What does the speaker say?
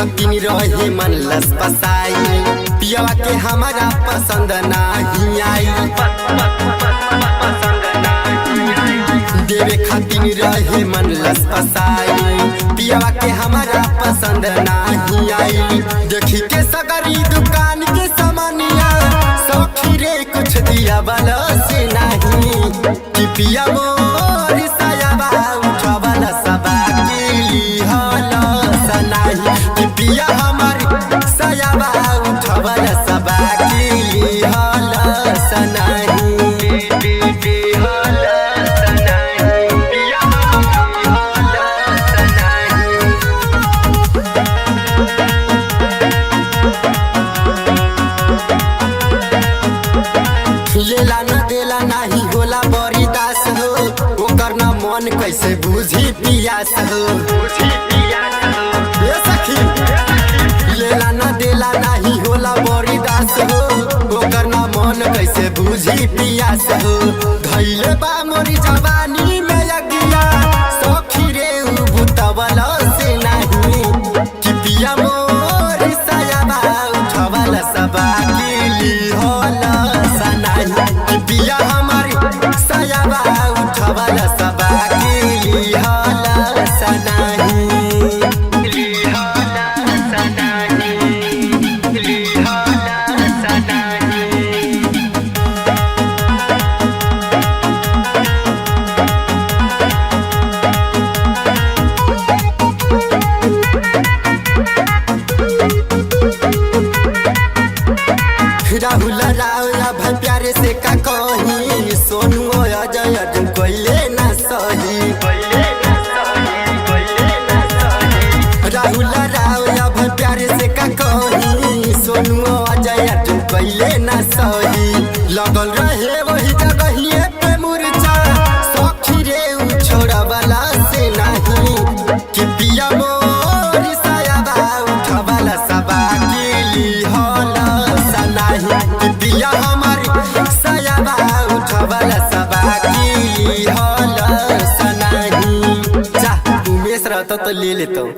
खातिन रहे मन लस पसाई पियवा के हमारा पसंद नाही आई देवे खातिन रहे मन लस पसाई पियवा के हमारा पसंद नाही आई देखी के सगरी दुकान के सामानिया सौखी रे कुछ दिया वाला से नहीं कि पिया मोर सायाबा उठवाला सबा केली हला सनाही कि पिया हमार सायाबा उठवाला सबा केली हला सनाही हला सनाही पिया हला सनाही लेला न देला नाही होला बड़ी दास हो ओकर न मन कैसे बुझी पियास हो ए सखी लेला न देला नाही होला बड़ी दास हो ओकर न मन कैसे बुझी पियास हो धैले बा मोरी जवानी में अगिया सखी रे उ बुतवला से नाही कि पिया मोर सायाबा उठवला सबा केली होला सनाही कि पिया हमार सायाबा उठवला सबा केली होला सनाही केली होला सनाही केली होला सनाही राहुल राव अब प्यारे से का कही सोनू अजय अर्जुन कोइले ना सही राहुल राव अब प्यारे से का कही सोनू अजय अर्जुन कोइले ना सही लगल रहे वही जगहिए पे मुरझा सखी रे उ छोड़ा वाला से नहीं कि पिया मोर सायाबा उठवाला सबा केली होला सनाही कि पिया हमार सायाबा उठवाला सबा केली होला सनाही जा उमेश रहता तो ले लेता